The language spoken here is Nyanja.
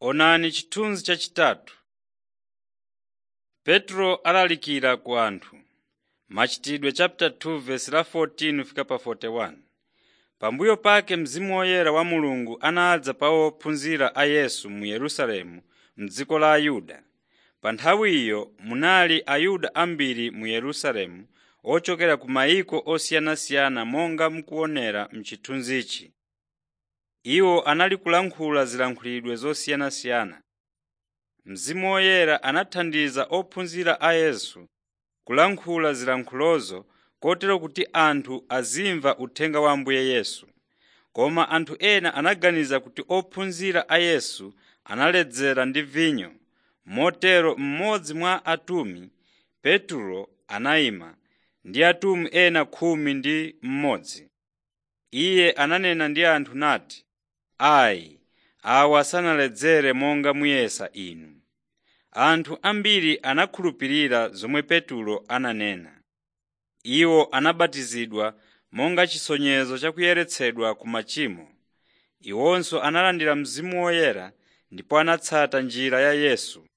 Onani chithunzi chachitatu. Petro alalikira ku anthu. Machitidwe chapter 2 verse la 14 fika pa 41. Pambuyo pake Mzimu Woyera wa Mulungu anadza pa ophunzira a Yesu mu Yerusalemu m'dziko la Ayuda. Pa nthawi iyo munali Ayuda ambiri mu Yerusalemu ochokera ku mayiko osiyanasiyana monga mukuonera m'chithunzichi. Iwo anali kulankhula zilankhulidwe zosiyanasiyana. Mzimu Woyera anathandiza ophunzira a Yesu kulankhula zilankhulozo kotero kuti anthu azimva uthenga wa Ambuye Yesu. Koma anthu ena anaganiza kuti ophunzira a Yesu analedzera ndi vinyo. Motero mmodzi mwa atumwi, Petro anayima ndi atumwi ena khumi ndi mmodzi. Iye ananena ndi anthu nati, “Ayi, awa sanaledzere monga muyesa inu.” Anthu ambiri anakhulupirira zomwe Petro ananena. Iwo anabatizidwa monga chisonyezo cha kuyeretsedwa ku machimo. Iwonso analandira Mzimu Woyera ndipo anatsata njira ya Yesu.